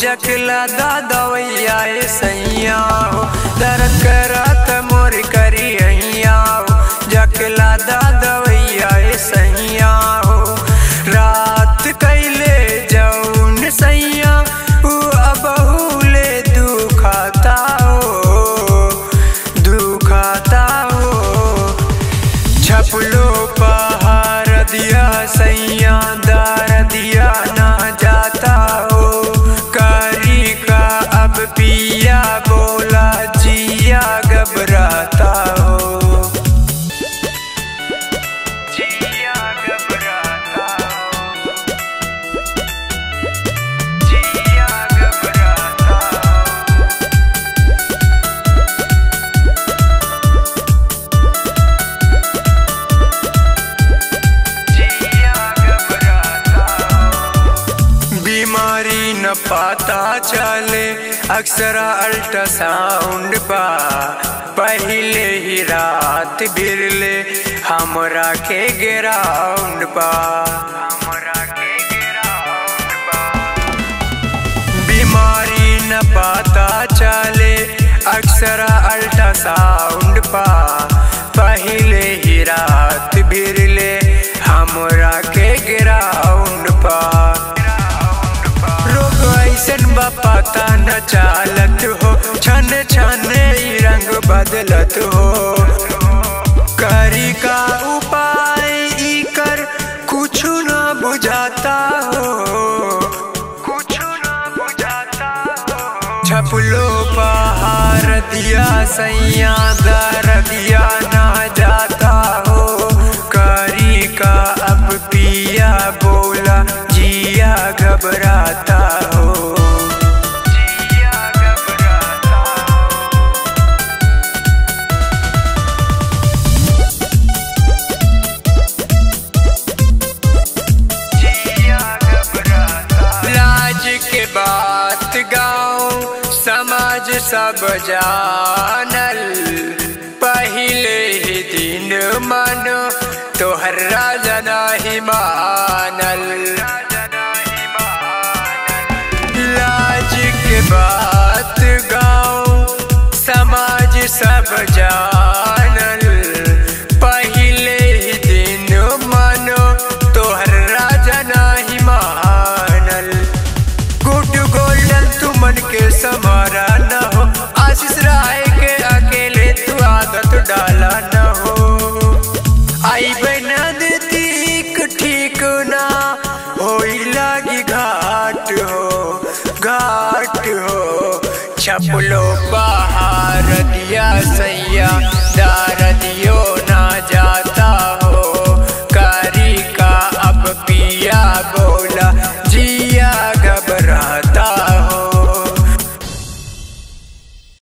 जखला दा दवैया ए सैया हो दर्द करत मोर करी हैया हो जखला दा दवैया ए सैया हो रात कैले जौन सैया उ अबहुले दुखाता हो दुखाता हो छपलो पहाड़ दिया सैया दार दिया ना जाता हो करी का अब पिया बोला जिया घबराता हो जिया घबराता हो जिया घबराता हो बीमारी न पता चले अक्सर अल्ट्रासाउंड पा पहले ही रात बिरले हमरा के ग्राउंड पा हमरा के ग्राउंड पा बीमारी न पता चले अक्सर अल्ट्रासाउंड पा पहले ही रात बिरले हमरा के ग्राउंड पा रोग ऐसन बा पता न चालत हो छन छन ई रंग बदलत हो करी का उपाय ई कर कुछ न बुझाता हो कुछ न बुझाता हो छपलो पहाड़ दिया सैया दर दिया ना जाता हो करी का अब पिया बोला जिया घबराता हो जिया घबराता हो लाज के बात गाँव समाज सब जानल पहले ही दिन मन तोहर राजा नाही मानल लाज के बात गाँव समाज सब जानल पहले ही दिन मन तोहर राजा नाही मानल गुड गोल्डन तू मन के समारा न हो आशीष राय के अकेले तू आदत डाला न हो आई बना देती ठीक ना होई लागी घाट हो घाट हो छपलो पहाड़ दिया सैया दार दियो